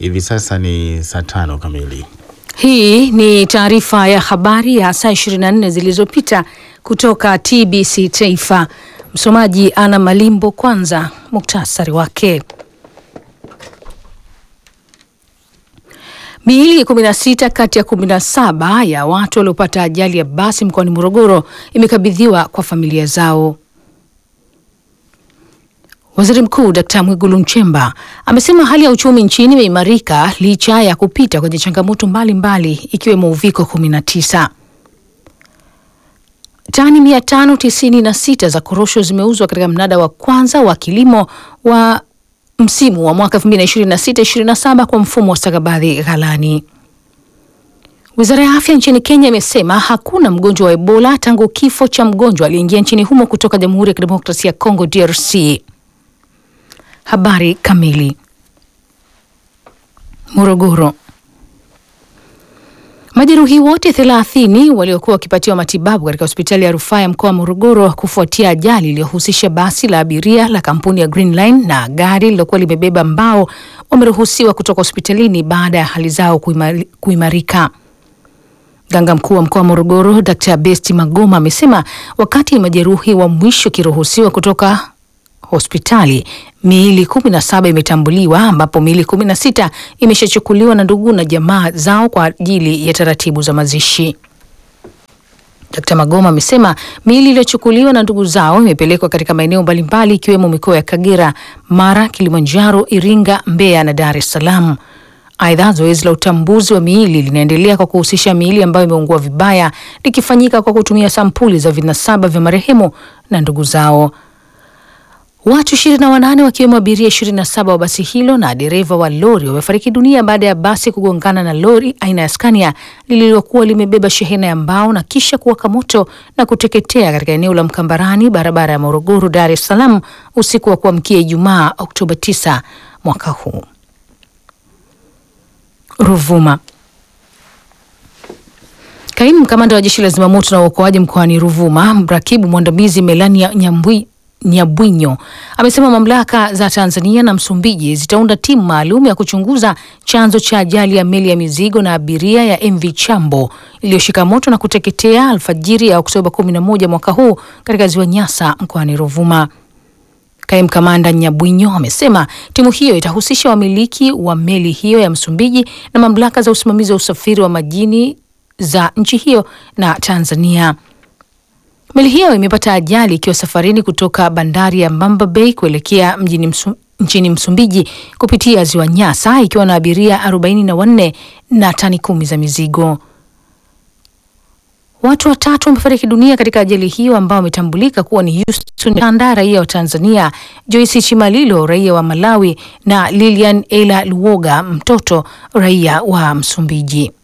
Hivi sasa ni saa tano kamili. Hii ni taarifa ya habari ya saa 24 zilizopita kutoka TBC Taifa. Msomaji Ana Malimbo. Kwanza muktasari wake. Miili 16 kati ya 17 ya watu waliopata ajali ya basi mkoani Morogoro imekabidhiwa kwa familia zao. Waziri Mkuu Dkt. Mwigulu Nchemba amesema hali ya uchumi nchini imeimarika licha ya kupita kwenye changamoto mbalimbali ikiwemo uviko 19. Tani 596 za korosho zimeuzwa katika mnada wa kwanza wa kilimo wa msimu wa mwaka 2026/27 kwa mfumo wa stakabadhi ghalani. Wizara ya afya nchini Kenya imesema hakuna mgonjwa wa Ebola tangu kifo cha mgonjwa aliyeingia nchini humo kutoka Jamhuri ya Kidemokrasia ya Kongo DRC. Habari kamili. Morogoro. Majeruhi wote thelathini waliokuwa wakipatiwa matibabu katika hospitali ya rufaa ya mkoa wa Morogoro kufuatia ajali iliyohusisha basi la abiria la kampuni ya Green Line na gari lilokuwa limebeba mbao wameruhusiwa kutoka hospitalini baada ya hali zao kuimari, kuimarika. Mganga mkuu wa mkoa wa Morogoro Dr. Besti Magoma amesema wakati majeruhi wa mwisho wakiruhusiwa kutoka hospitali miili kumi na saba imetambuliwa ambapo miili kumi na sita imeshachukuliwa na ndugu na jamaa zao kwa ajili ya taratibu za mazishi. Dkt. Magoma amesema miili iliyochukuliwa na ndugu zao imepelekwa katika maeneo mbalimbali ikiwemo mikoa ya Kagera, Mara, Kilimanjaro, Iringa, Mbeya na Dar es Salaam. Aidha, zoezi la utambuzi wa miili linaendelea kwa kuhusisha miili ambayo imeungua vibaya likifanyika kwa kutumia sampuli za vinasaba vya marehemu na ndugu zao. Watu 28 wakiwemo abiria 27 wa basi hilo na dereva wa lori wamefariki dunia baada ya basi kugongana na lori aina ya Scania lililokuwa limebeba shehena ya mbao na kisha kuwaka moto na kuteketea katika eneo la Mkambarani, barabara ya Morogoro Dar es Salaam usiku wa kuamkia Ijumaa Oktoba 9 mwaka huu. Ruvuma. Kaimu kamanda wa jeshi la zimamoto na uokoaji mkoani Ruvuma, mrakibu mwandamizi Melania Nyambwi Nyabwinyo amesema mamlaka za Tanzania na Msumbiji zitaunda timu maalum ya kuchunguza chanzo cha ajali ya meli ya mizigo na abiria ya MV Chambo iliyoshika moto na kuteketea alfajiri ya Oktoba 11 mwaka huu katika ziwa Nyasa mkoani Ruvuma. Kaimu kamanda Nyabwinyo amesema timu hiyo itahusisha wamiliki wa meli hiyo ya Msumbiji na mamlaka za usimamizi wa usafiri wa majini za nchi hiyo na Tanzania. Meli hiyo imepata ajali ikiwa safarini kutoka bandari ya Mbamba Bay kuelekea mjini Msu, nchini Msumbiji kupitia ziwa Nyasa ikiwa na abiria 44 na tani kumi za mizigo. Watu watatu wamefariki dunia katika ajali hiyo ambao wametambulika kuwa ni Houston Tanda raia wa Tanzania, Joyce Chimalilo raia wa Malawi na Lilian Ela Luoga mtoto raia wa Msumbiji.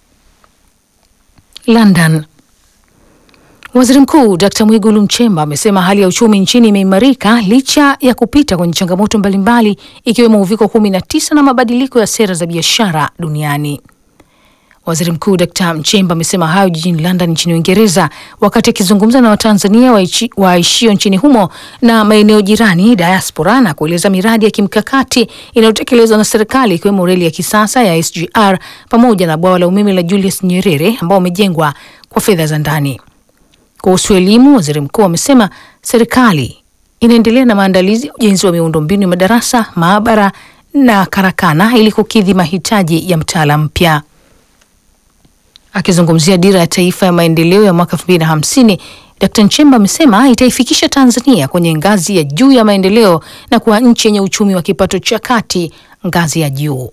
London. Waziri Mkuu Dkt. Mwigulu Nchemba amesema hali ya uchumi nchini imeimarika licha ya kupita kwenye changamoto mbalimbali ikiwemo uviko 19 na mabadiliko ya sera za biashara duniani. Waziri Mkuu Dkt. Nchemba amesema hayo jijini London nchini Uingereza wakati akizungumza na Watanzania waishio nchini humo na maeneo jirani diaspora, na kueleza miradi ya kimkakati inayotekelezwa na serikali ikiwemo reli ya kisasa ya SGR pamoja na bwawa la umeme la Julius Nyerere ambao umejengwa kwa fedha za ndani. Kuhusu elimu, waziri mkuu amesema serikali inaendelea na maandalizi ya ujenzi wa miundombinu ya madarasa, maabara na karakana ili kukidhi mahitaji ya mtaala mpya. Akizungumzia dira ya taifa ya maendeleo ya mwaka 2050, Dkt. Nchemba amesema itaifikisha Tanzania kwenye ngazi ya juu ya maendeleo na kuwa nchi yenye uchumi wa kipato cha kati ngazi ya juu.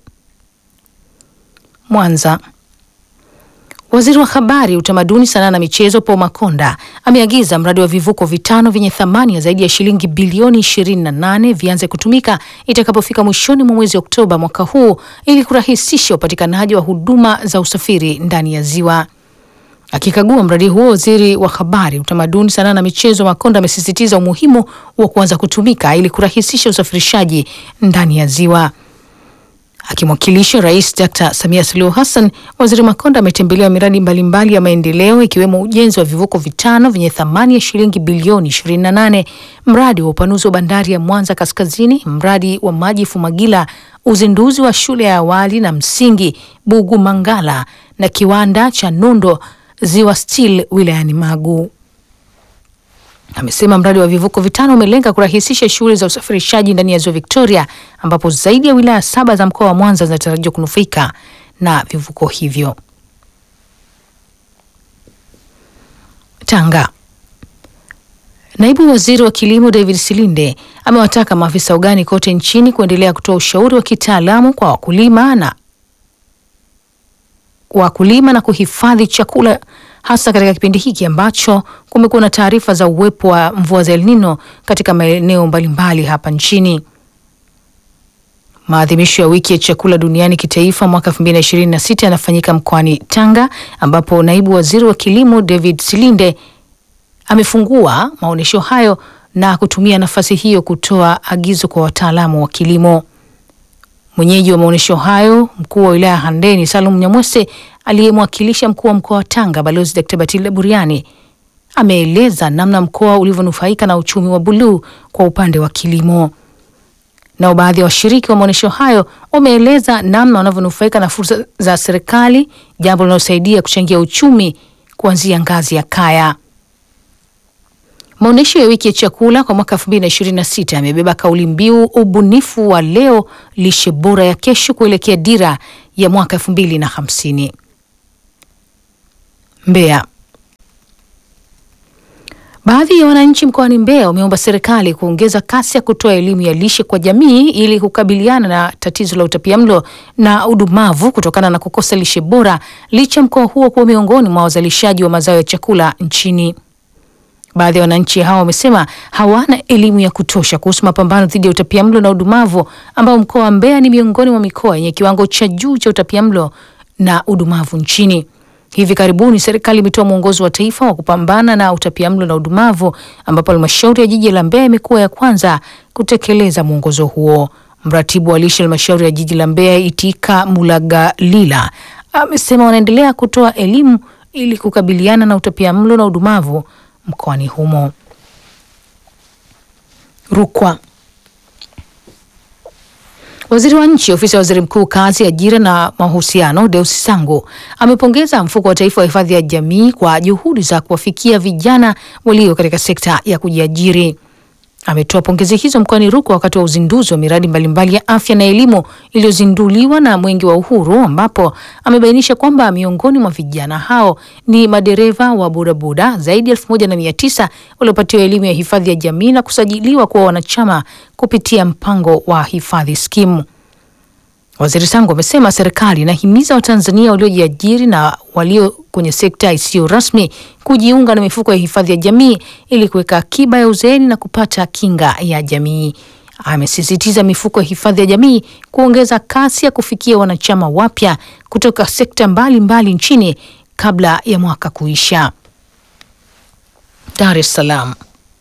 Mwanza. Waziri wa Habari, Utamaduni, Sanaa na Michezo Paul Makonda ameagiza mradi wa vivuko vitano vyenye thamani ya zaidi ya shilingi bilioni 28 vianze kutumika itakapofika mwishoni mwa mwezi Oktoba mwaka huu ili kurahisisha upatikanaji wa huduma za usafiri ndani ya ziwa. Akikagua mradi huo, waziri wa Habari, Utamaduni, Sanaa na Michezo Makonda amesisitiza umuhimu wa kuanza kutumika ili kurahisisha usafirishaji ndani ya ziwa. Akimwakilisha Rais Dr. Samia Suluhu Hassan, Waziri Makonda ametembelea miradi mbalimbali ya maendeleo ikiwemo ujenzi wa vivuko vitano vyenye thamani ya shilingi bilioni 28, mradi wa upanuzi wa bandari ya Mwanza Kaskazini, mradi wa maji Fumagila uzinduzi wa shule ya awali na msingi Bugu Mangala na kiwanda cha Nundo Ziwa Steel wilayani Magu. Amesema mradi wa vivuko vitano umelenga kurahisisha shughuli za usafirishaji ndani ya ziwa Victoria, ambapo zaidi ya wilaya saba za mkoa wa Mwanza zinatarajiwa kunufaika na vivuko hivyo. Tanga. Naibu Waziri wa Kilimo David Silinde amewataka maafisa ugani kote nchini kuendelea kutoa ushauri wa kitaalamu kwa wakulima na wakulima na kuhifadhi chakula hasa katika kipindi hiki ambacho kumekuwa na taarifa za uwepo wa mvua za El Nino katika maeneo mbalimbali hapa nchini. Maadhimisho ya wiki ya chakula duniani kitaifa mwaka 2026 yanafanyika mkoani Tanga ambapo naibu waziri wa kilimo David Silinde amefungua maonyesho hayo na kutumia nafasi hiyo kutoa agizo kwa wataalamu wa kilimo. Mwenyeji wa maonyesho hayo, mkuu wa wilaya Handeni Salum Nyamwese, aliyemwakilisha mkuu wa mkoa wa Tanga Balozi Dkt. Batilda Buriani, ameeleza namna mkoa ulivyonufaika na uchumi wa buluu kwa upande wa kilimo. Nao baadhi ya washiriki wa maonyesho hayo wameeleza namna wanavyonufaika na fursa za serikali, jambo linalosaidia kuchangia uchumi kuanzia ngazi ya kaya. Maonyesho ya wiki ya chakula kwa mwaka 2026 yamebeba kauli mbiu ubunifu wa leo, lishe bora ya kesho, kuelekea dira ya mwaka 2050. Mbeya. Baadhi ya wananchi mkoani Mbeya wameomba serikali kuongeza kasi ya kutoa elimu ya lishe kwa jamii ili kukabiliana na tatizo la utapiamlo na udumavu kutokana na kukosa lishe bora, licha mkoa huo kuwa miongoni mwa wazalishaji wa mazao ya chakula nchini. Baadhi ya wananchi hao wamesema hawana elimu ya kutosha kuhusu mapambano dhidi ya utapiamlo na udumavu, ambao mkoa wa Mbeya ni miongoni mwa mikoa yenye kiwango cha juu cha utapiamlo na udumavu nchini. Hivi karibuni serikali imetoa mwongozo wa taifa wa kupambana na utapiamlo na udumavu, ambapo halmashauri ya jiji la Mbeya imekuwa ya kwanza kutekeleza mwongozo huo. Mratibu wa lishe halmashauri ya jiji la Mbeya Itika Mulagalila amesema wanaendelea kutoa elimu ili kukabiliana na utapiamlo na udumavu mkoani humo. Rukwa. Waziri wa Nchi, Ofisi ya Waziri Mkuu, Kazi, Ajira na Mahusiano, Deusi Sangu amepongeza Mfuko wa Taifa wa Hifadhi ya Jamii kwa juhudi za kuwafikia vijana walio katika sekta ya kujiajiri. Ametoa pongezi hizo mkoani Rukwa wakati wa uzinduzi wa miradi mbalimbali ya afya na elimu iliyozinduliwa na Mwenge wa Uhuru, ambapo amebainisha kwamba miongoni mwa vijana hao ni madereva wa bodaboda zaidi ya elfu moja na mia tisa waliopatiwa elimu ya hifadhi ya jamii na kusajiliwa kuwa wanachama kupitia mpango wa hifadhi skimu. Waziri Sangu amesema serikali inahimiza Watanzania waliojiajiri na walio kwenye sekta isiyo rasmi kujiunga na mifuko ya hifadhi ya jamii ili kuweka akiba ya uzeeni na kupata kinga ya jamii. Amesisitiza mifuko ya hifadhi ya jamii kuongeza kasi ya kufikia wanachama wapya kutoka sekta mbalimbali mbali nchini kabla ya mwaka kuisha. Dar es Salaam.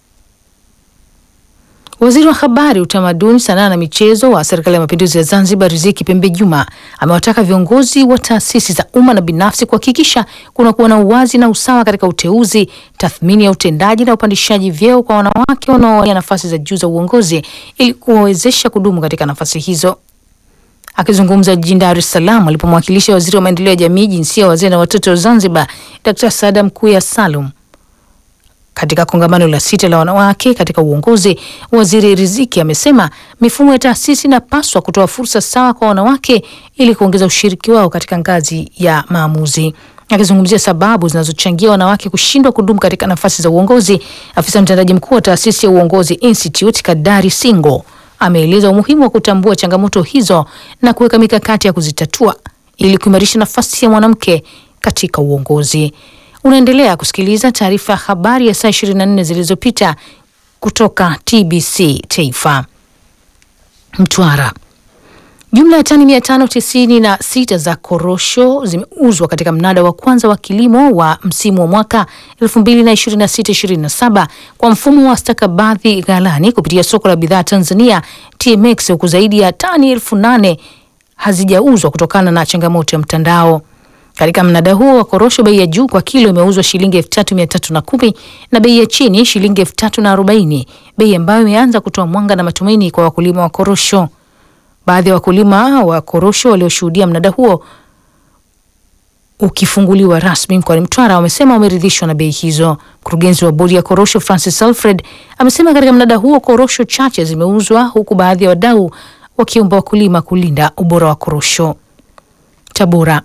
Waziri wa Habari, Utamaduni, Sanaa na Michezo wa Serikali ya Mapinduzi ya Zanzibar, Riziki Pembe Juma, amewataka viongozi wa taasisi za umma na binafsi kuhakikisha kunakuwa na uwazi na usawa katika uteuzi, tathmini ya utendaji na upandishaji vyeo kwa wanawake wanaowania nafasi za juu za uongozi ili kuwawezesha kudumu katika nafasi hizo. Akizungumza jijini Dar es Salaam alipomwakilisha waziri wa maendeleo ya jamii, jinsia, wazee na watoto wa Zanzibar, Dr. Saada Mkuya Salum katika kongamano la sita la wanawake katika uongozi, waziri Riziki amesema mifumo ya taasisi inapaswa kutoa fursa sawa kwa wanawake ili kuongeza ushiriki wao katika ngazi ya maamuzi. Akizungumzia sababu zinazochangia wanawake kushindwa kudumu katika nafasi za uongozi, afisa mtendaji mkuu wa taasisi ya Uongozi Institute Kadari Singo ameeleza umuhimu wa kutambua changamoto hizo na kuweka mikakati ya kuzitatua ili kuimarisha nafasi ya mwanamke katika uongozi. Unaendelea kusikiliza taarifa ya habari ya saa 24 zilizopita kutoka TBC Taifa. Mtwara. Jumla ya tani mia tano tisini na sita za korosho zimeuzwa katika mnada wa kwanza wa kilimo wa msimu wa mwaka 2026/27 kwa mfumo wa stakabadhi ghalani kupitia soko la bidhaa Tanzania TMX, huku zaidi ya tani elfu nane hazijauzwa kutokana na changamoto ya mtandao. Katika mnada huo wa korosho, bei ya juu kwa kilo imeuzwa shilingi elfu tatu mia tatu na kumi na bei ya chini shilingi elfu tatu na arobaini bei ambayo imeanza kutoa mwanga na matumaini kwa wakulima wa korosho. Baadhi ya wakulima wa korosho walioshuhudia mnada huo ukifunguliwa rasmi mkoani Mtwara wamesema wameridhishwa na bei hizo. Mkurugenzi wa bodi ya korosho Francis Alfred amesema katika mnada huo korosho chache zimeuzwa huku baadhi ya wadau wakiomba wakulima kulinda ubora wa korosho. Tabora.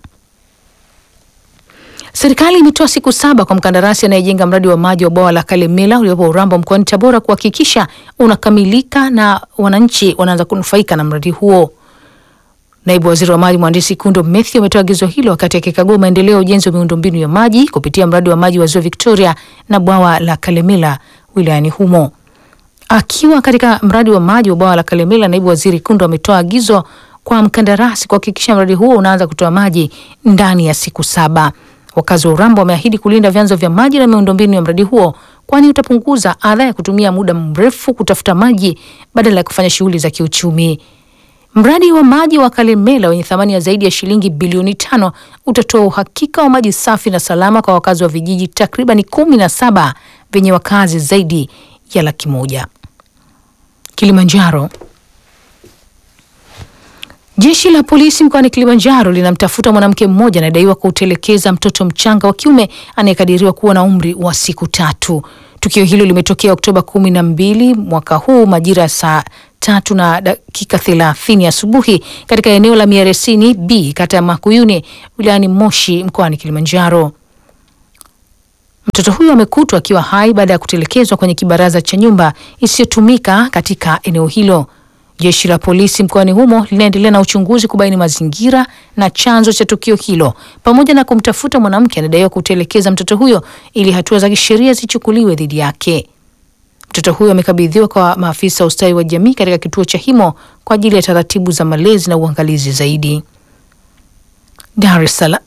Serikali imetoa siku saba kwa mkandarasi anayejenga mradi wa maji wa bwawa la Kalemela uliopo Urambo mkoani Tabora kuhakikisha unakamilika na wananchi wanaanza kunufaika na mradi huo. Naibu waziri wa maji mhandisi Kundo Mathew ametoa agizo hilo wakati akikagua maendeleo ya ujenzi wa miundombinu ya maji kupitia mradi wa maji wa ziwa Victoria na bwawa la Kalemela wilayani humo. Akiwa katika mradi wa maji wa bwawa la Kalemela, naibu waziri Kundo ametoa agizo kwa mkandarasi kuhakikisha mradi huo unaanza kutoa maji ndani ya siku saba. Wakazi wa Urambo wameahidi kulinda vyanzo vya maji na miundombinu ya mradi huo, kwani utapunguza adha ya kutumia muda mrefu kutafuta maji badala ya kufanya shughuli za kiuchumi. Mradi wa maji wa Kalemela wenye thamani ya zaidi ya shilingi bilioni tano utatoa uhakika wa maji safi na salama kwa wakazi wa vijiji takribani kumi na saba vyenye wakazi zaidi ya laki moja. Kilimanjaro. Jeshi la polisi mkoani Kilimanjaro linamtafuta mwanamke mmoja anayedaiwa kutelekeza mtoto mchanga wa kiume anayekadiriwa kuwa na umri wa siku tatu. Tukio hilo limetokea Oktoba kumi na mbili mwaka huu majira ya saa tatu na dakika thelathini asubuhi katika eneo la Miaresini B kata ya Makuyuni wilayani Moshi mkoani Kilimanjaro. Mtoto huyo amekutwa akiwa hai baada ya kutelekezwa kwenye kibaraza cha nyumba isiyotumika katika eneo hilo. Jeshi la polisi mkoani humo linaendelea na uchunguzi kubaini mazingira na chanzo cha tukio hilo pamoja na kumtafuta mwanamke anadaiwa kutelekeza mtoto huyo ili hatua za kisheria zichukuliwe dhidi yake. Mtoto huyo amekabidhiwa kwa maafisa wa ustawi wa jamii katika kituo cha Himo kwa ajili ya taratibu za malezi na uangalizi zaidi. Dar es Salaam.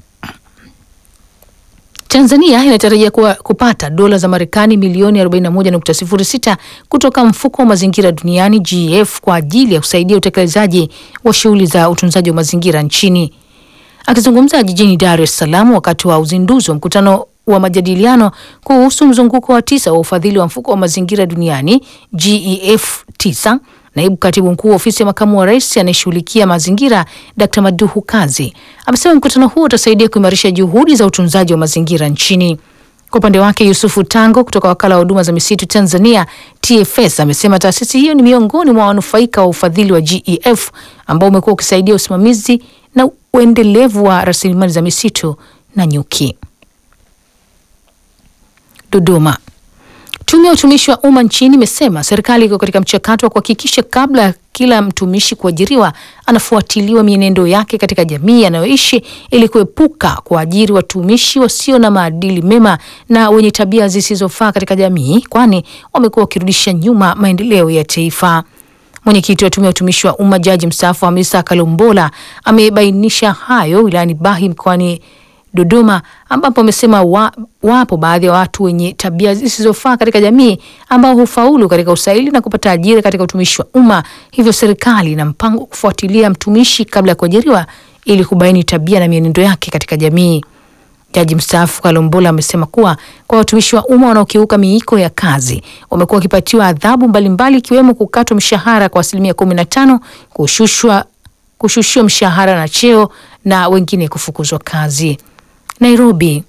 Tanzania inatarajia kuwa kupata dola za Marekani milioni 41.06 kutoka mfuko wa mazingira duniani GEF kwa ajili ya kusaidia utekelezaji wa shughuli za utunzaji wa mazingira nchini. Akizungumza jijini Dar es Salaam wakati wa uzinduzi wa mkutano wa majadiliano kuhusu mzunguko wa tisa wa ufadhili wa mfuko wa mazingira duniani GEF 9 Naibu katibu mkuu wa ofisi ya makamu wa rais anayeshughulikia mazingira Dkt Maduhu Kazi amesema mkutano huo utasaidia kuimarisha juhudi za utunzaji wa mazingira nchini. Kwa upande wake, Yusufu Tango kutoka wakala wa huduma za misitu Tanzania TFS amesema taasisi hiyo ni miongoni mwa wanufaika wa ufadhili wa GEF ambao umekuwa ukisaidia usimamizi na uendelevu wa rasilimali za misitu na nyuki. Dodoma. Tume ya utumishi wa umma nchini imesema serikali iko katika mchakato wa kuhakikisha kabla ya kila mtumishi kuajiriwa anafuatiliwa mienendo yake katika jamii anayoishi ili kuepuka kuajiri watumishi wasio na maadili mema na wenye tabia zisizofaa katika jamii, kwani wamekuwa wakirudisha nyuma maendeleo ya taifa. Mwenyekiti wa tume ya utumishi wa umma jaji mstaafu Hamisa Kalombola amebainisha hayo wilayani Bahi mkoani Dodoma ambapo amesema wa, wapo baadhi ya watu wenye tabia zisizofaa katika jamii ambao hufaulu katika usaili na kupata ajira katika utumishi wa umma. Hivyo serikali ina mpango kufuatilia mtumishi kabla ya kuajiriwa ili kubaini tabia na mienendo yake katika jamii. Jaji mstaafu Kalombola amesema kuwa kwa watumishi wa umma wanaokiuka miiko ya kazi wamekuwa wakipatiwa adhabu mbalimbali ikiwemo kukatwa mshahara kwa asilimia kumi na tano, kushushwa kushushiwa mshahara na cheo na wengine kufukuzwa kazi. Nairobi.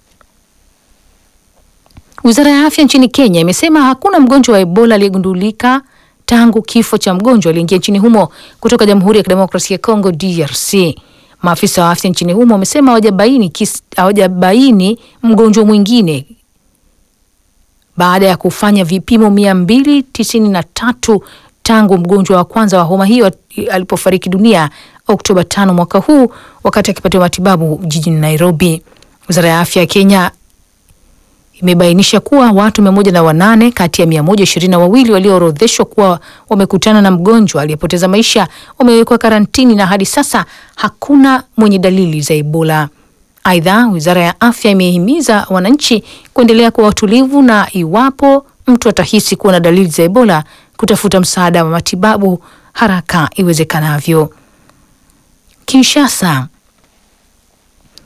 Wizara ya afya nchini Kenya imesema hakuna mgonjwa wa Ebola aliyegundulika tangu kifo cha mgonjwa aliyeingia nchini humo kutoka Jamhuri ya Kidemokrasia ya Kongo DRC. Maafisa wa afya nchini humo wamesema hawajabaini hawajabaini mgonjwa mwingine baada ya kufanya vipimo mia mbili tisini na tatu tangu mgonjwa wa kwanza wa homa hiyo alipofariki dunia Oktoba tano mwaka huu wakati akipatiwa matibabu jijini Nairobi. Wizara ya afya ya Kenya imebainisha kuwa watu mia moja na wanane kati ya mia moja ishirini na wawili walioorodheshwa kuwa wamekutana na mgonjwa aliyepoteza maisha wamewekwa karantini na hadi sasa hakuna mwenye dalili za Ebola. Aidha, wizara ya afya imehimiza wananchi kuendelea kuwa watulivu na iwapo mtu atahisi kuwa na dalili za Ebola kutafuta msaada wa matibabu haraka iwezekanavyo. Kinshasa.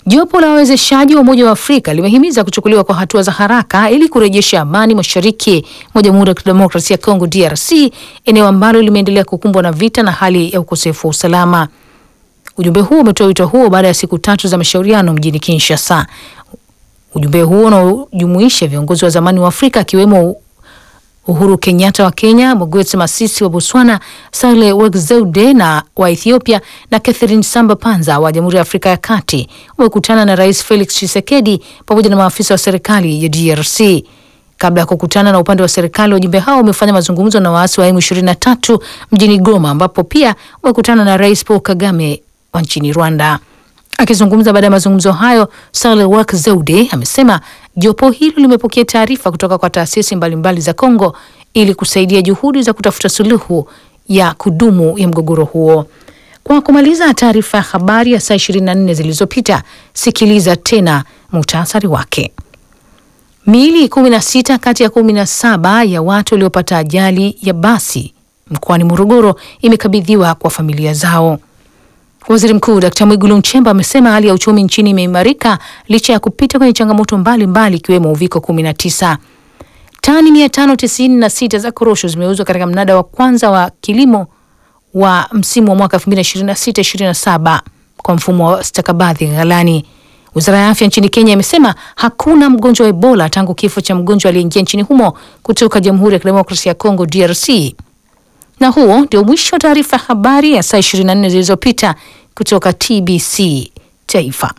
Jopo la wawezeshaji wa Umoja wa Afrika limehimiza kuchukuliwa kwa hatua za haraka ili kurejesha amani mashariki mwa Jamhuri ya Kidemokrasia ya Kongo DRC, eneo ambalo limeendelea kukumbwa na vita na hali ya ukosefu wa usalama. Ujumbe huo umetoa wito huo baada ya siku tatu za mashauriano mjini Kinshasa. Ujumbe huo unaojumuisha viongozi wa zamani wa Afrika akiwemo Uhuru Kenyatta wa Kenya, Mogwetsi Masisi wa Botswana, Sahle Work Zewde na wa Ethiopia na Catherine Samba Panza wa Jamhuri ya Afrika ya Kati wamekutana na Rais Felix Tshisekedi pamoja na maafisa wa serikali ya DRC. Kabla ya kukutana na upande wa serikali, wajumbe hao wamefanya mazungumzo na waasi wa M23 mjini Goma, ambapo pia wamekutana na Rais Paul Kagame wa nchini Rwanda. Akizungumza baada ya mazungumzo hayo, Sahle-Work Zewde amesema jopo hilo limepokea taarifa kutoka kwa taasisi mbalimbali za Kongo ili kusaidia juhudi za kutafuta suluhu ya kudumu ya mgogoro huo. Kwa kumaliza taarifa ya habari ya saa 24 zilizopita, sikiliza tena muhtasari wake. Miili 16 kati ya 17 ya watu waliopata ajali ya basi mkoani Morogoro imekabidhiwa kwa familia zao. Waziri Mkuu Dkt Mwigulu Nchemba amesema hali ya uchumi nchini imeimarika licha ya kupita kwenye changamoto mbalimbali ikiwemo uviko 19. Tani 596 za korosho zimeuzwa katika mnada wa kwanza wa kilimo wa msimu wa mwaka 2026/27 kwa mfumo wa stakabadhi ghalani. Wizara ya afya nchini Kenya imesema hakuna mgonjwa wa Ebola tangu kifo cha mgonjwa aliyeingia nchini humo kutoka Jamhuri ya Kidemokrasia ya Kongo DRC. Na huo ndio mwisho wa taarifa ya habari ya saa 24 zilizopita kutoka TBC Taifa.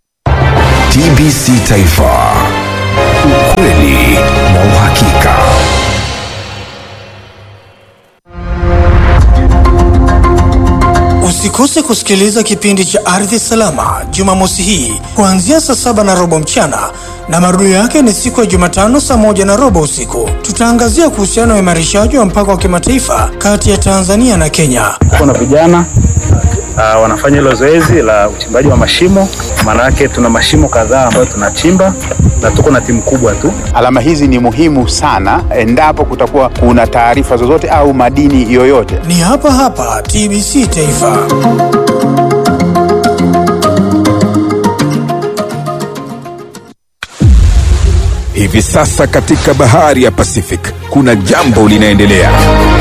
TBC Taifa, ukweli na uhakika. Usikose kusikiliza kipindi cha Ardhi Salama Jumamosi hii kuanzia saa saba na robo mchana na marudio yake ni siku ya Jumatano saa moja na robo usiku. Tutaangazia kuhusiana na uimarishaji wa mpaka wa kimataifa kati ya Tanzania na Kenya. Kuna vijana uh, wanafanya hilo zoezi la uchimbaji wa mashimo. Maana yake tuna mashimo kadhaa ambayo tunachimba na tuko na timu kubwa tu. Alama hizi ni muhimu sana endapo kutakuwa kuna taarifa zozote au madini yoyote. Ni hapa hapa TBC Taifa. Hivi sasa katika bahari ya Pacific kuna jambo linaendelea.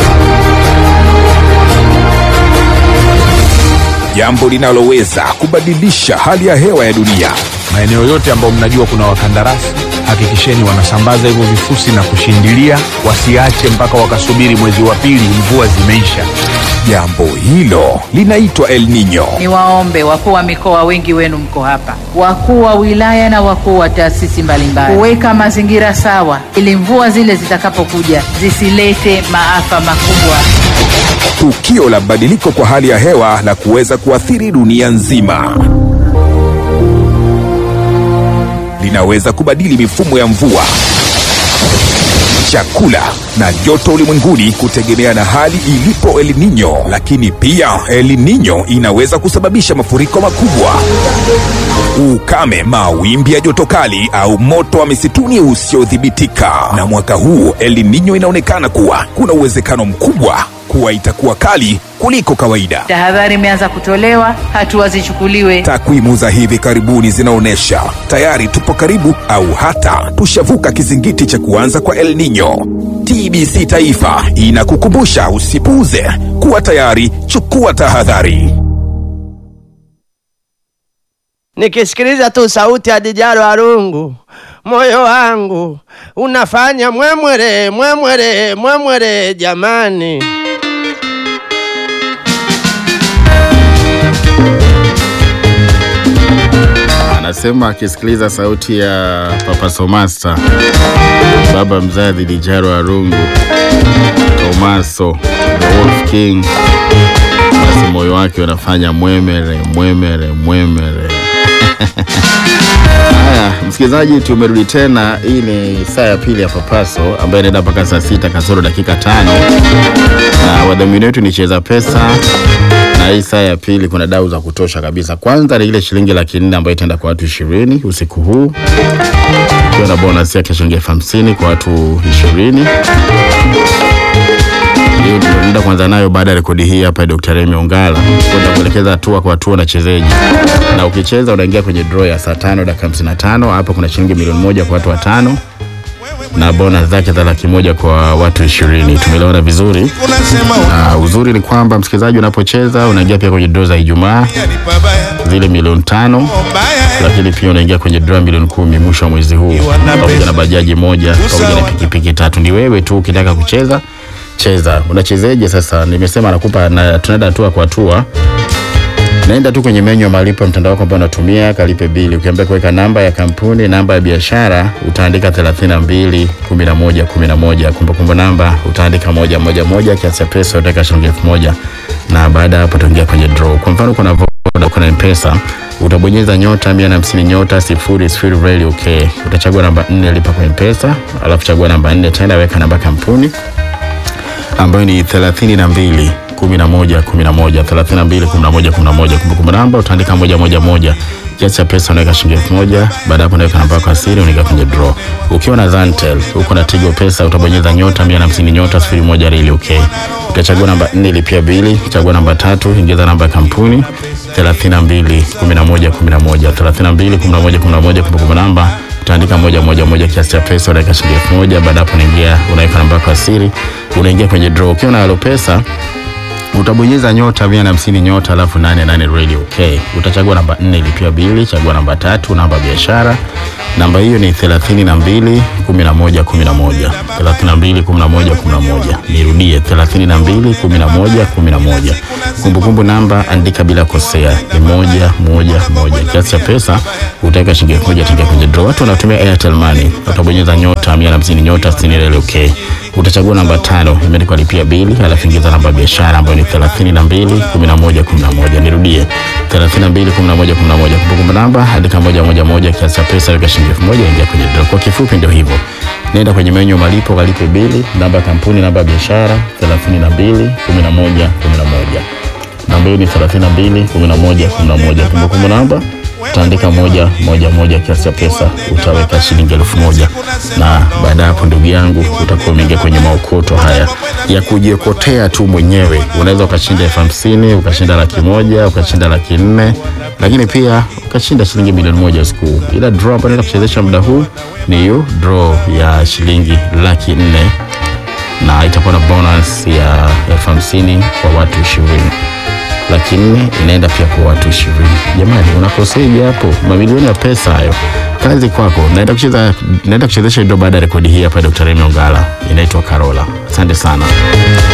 Jambo linaloweza kubadilisha hali ya hewa ya dunia. Maeneo yote ambayo mnajua kuna wakandarasi, hakikisheni wanasambaza hivyo vifusi na kushindilia, wasiache mpaka wakasubiri mwezi wa pili mvua zimeisha. Jambo hilo linaitwa El Nino. Niwaombe wakuu wa mikoa, wengi wenu mko hapa, wakuu wa wilaya na wakuu wa taasisi mbalimbali, kuweka mazingira sawa ili mvua zile zitakapokuja zisilete maafa makubwa. Tukio la badiliko kwa hali ya hewa la kuweza kuathiri dunia nzima linaweza kubadili mifumo ya mvua, chakula na joto ulimwenguni kutegemea na hali ilipo El Nino. Lakini pia El Nino inaweza kusababisha mafuriko makubwa, ukame, mawimbi ya joto kali au moto wa misituni usiodhibitika. Na mwaka huu El Nino inaonekana kuwa kuna uwezekano mkubwa kuwa itakuwa kali kuliko kawaida. Tahadhari imeanza kutolewa, hatua zichukuliwe. Takwimu za hivi karibuni zinaonyesha tayari tupo karibu au hata tushavuka kizingiti cha kuanza kwa El Nino. TBC Taifa inakukumbusha usipuuze, kuwa tayari, chukua tahadhari. Nikisikiliza tu sauti ya Dijaro Arungu, moyo wangu unafanya mwemwere mwemwere mwemwere, jamani. Anasema akisikiliza sauti ya Papa Somasta, baba mzazi Dijaro Arungu, Tomaso the Wolf King, basi moyo wake unafanya mwemere mwemere mwemere. Haya, msikilizaji, tumerudi tena. Hii ni saa ya pili ya Papaso ambayo inaenda mpaka saa sita kasoro dakika tano na wadhamini wetu ni Cheza Pesa, na hii saa ya pili kuna dau za kutosha kabisa. Kwanza ni ile shilingi laki nne ambayo itaenda kwa watu ishirini usiku huu, ikiwa na bonus yake shilingi elfu hamsini kwa watu ishirini Hiyo ndio tunaenda kuanza nayo baada ya rekodi hii hapa ya Dr. Remy Ongala kwenda kuelekeza hatua kwa hatua unachezeje, na ukicheza unaingia kwenye draw ya saa tano dakika 55. Hapa kuna shilingi milioni moja kwa watu watano na bonus zake za laki moja kwa watu ishirini. Tumeelewana vizuri. Na uzuri ni kwamba msikilizaji, unapocheza unaingia pia kwenye draw za Ijumaa zile milioni tano, lakini pia unaingia kwenye draw milioni kumi mwisho wa mwezi huu, pamoja na bajaji moja pamoja na pikipiki tatu. Ni wewe tu ukitaka kucheza cheza. Unachezeje sasa? Nimesema nakupa na tunaenda hatua kwa hatua. Naenda tu kwenye menyu ya malipo ya mtandao wako ambao unatumia, kalipe bili. Ukiambia kuweka namba ya kampuni, namba ya biashara, utaandika 32 11 11. Kumbukumbu namba utaandika moja moja moja, kiasi cha pesa utaweka shilingi elfu moja na baada ya hapo utaingia kwenye draw. Kwa mfano kuna Voda, kuna M-Pesa, utabonyeza nyota 150 nyota sifuri sifuri reli okay. Utachagua namba 4 lipa kwa M-Pesa, alafu chagua namba 4 tena weka namba ya kampuni ambayo ni 32 11 11 32 11 11. Kumbukumbu namba utaandika moja moja moja, kiasi cha pesa unaweka shilingi elfu moja. Baada hapo unaweka namba yako ya siri, unaingia kwenye draw. Ukiwa na Zantel uko na Tigo Pesa, utabonyeza nyota 150 nyota 01 reli okay. Utachagua namba 4 lipia bili, chagua namba tatu, ingiza namba ya kampuni 32 11 11 32 11 11. Kumbukumbu namba utaandika moja moja moja, kiasi cha pesa unaweka shilingi elfu moja. Baada hapo unaingia unaweka namba yako ya siri, unaingia kwenye draw. Ukiwa na Alopesa utabonyeza nyota mia na hamsini nyota alafu nane nane radio okay. Utachagua namba nne lipia bili, chagua namba tatu, namba ya biashara. Namba hiyo ni thelathini na mbili kumi na moja kumi na moja thelathini na mbili kumi na moja kumi na moja Nirudie, thelathini na mbili kumi na moja kumi na moja Kumbukumbu namba andika bila kosea, ni moja moja moja. Kiasi cha pesa utaweka shilingi elfu moja tengia kwenye draw. Watu wanatumia Airtel Money, utabonyeza nyota mia na hamsini nyota sitini reli okay. Utachagua namba tano imeandikwa lipia bili, alafu ingiza namba ya biashara ambayo ni thelathini na mbili kumi na moja kumi na moja Nirudie, thelathini na mbili kumi na moja kumi na moja Kumbukumbu namba andika moja moja moja. Kiasi cha pesa weka shilingi elfu moja ingia kwenye draw. Kwa kifupi ndio hivyo. Nenda kwenye menyu ya malipo, kalipe bili, namba ya kampuni, namba ya biashara thelathini na mbili kumi na moja kumi na moja namba hiyo ni 32 11 11. Kumbukumbu namba utaandika moja moja moja, kiasi cha pesa utaweka shilingi elfu moja na baada ya hapo, ndugu yangu, utakuwa umeingia kwenye maokoto haya ya kujiokotea tu mwenyewe. Unaweza ukashinda elfu hamsini ukashinda laki moja ukashinda laki nne lakini pia ukashinda shilingi milioni moja siku huu. Ila draw ambayo naenda kuchezesha muda huu ni hiyo draw ya shilingi laki nne na itakuwa na bonus ya elfu hamsini kwa watu ishirini laki nne inaenda pia kwa watu ishirini. Jamani, unakoseje hapo? Mamilioni ya pesa hayo. Kazi kwako. Naenda kucheza, naenda kuchezesha ndio baada ya rekodi hii hapa ya Dr. Remy Ongala, inaitwa Karola. Asante sana.